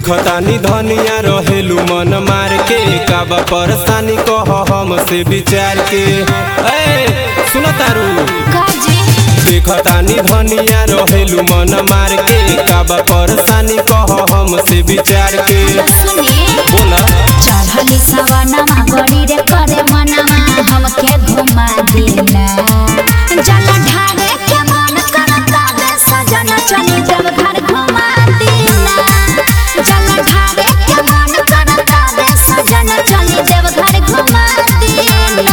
देखतानी धनिया रहेलू मन मार के काबा परेशानी कह हमसे विचार के ए सुन तारू काजी देखतानी धनिया रहेलू मन मार के काबा परेशानी कह हमसे विचार के सुनी बोला चढ़ली सवनमा गड़ी रे करे मनमा हमके घुमा देला जल ढारे के मन करता बे सजन चली जब घर घुमा देला जल ढारे के मन करता बे सजन चली जब घर घुमा देला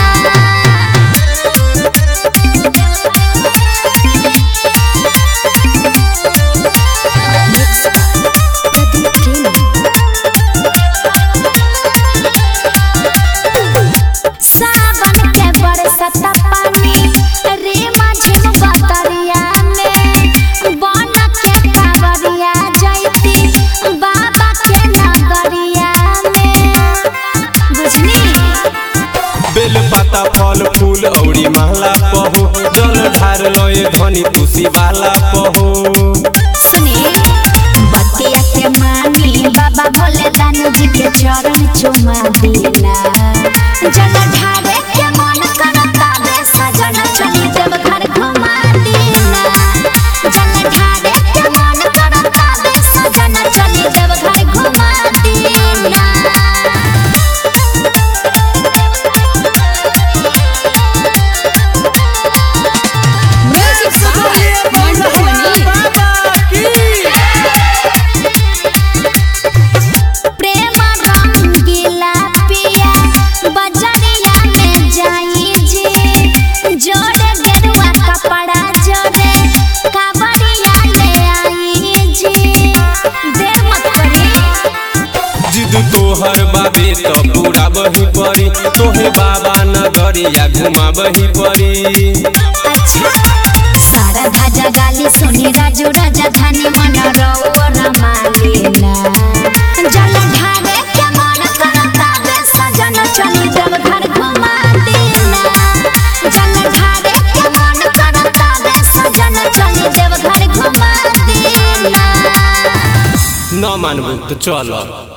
सावन के बरसत पानी रे माझिम बतरिया में बन के कावरिया जैती बाबा के नगरिया में बुझनी बेल पाता फल फूल औरी महला पहो जल ढार लए धनी तुसी वाला पहो सुनी बतिया के मानी बाबा भोले दानू जी के चरण चुमा दिला जल ढारे के मन करता बे सजन चली जब घर घुमा दिला जल ढारे के मन करता बे सजन चली जब घर घुमा दिला प्रेम रंगीला पिया बजरिया में जाई जी जोड़े गेरुआ कपड़ा जोड़े कावड़िया ले आई जी देर मत करी जिद तोहर बाबे तो पूरा बही परी तोहे बाबा नगरिया घुमा बही परी अच्छा सारा धाजा गाली सुनी राजू राजा धानी मन रौर मालिना जल ढारे के मन करता बे सजन चली जब घर घुमा देना जल ढारे के मन करता बे सजन चली जब घर घुमा देना न मानबू तो चल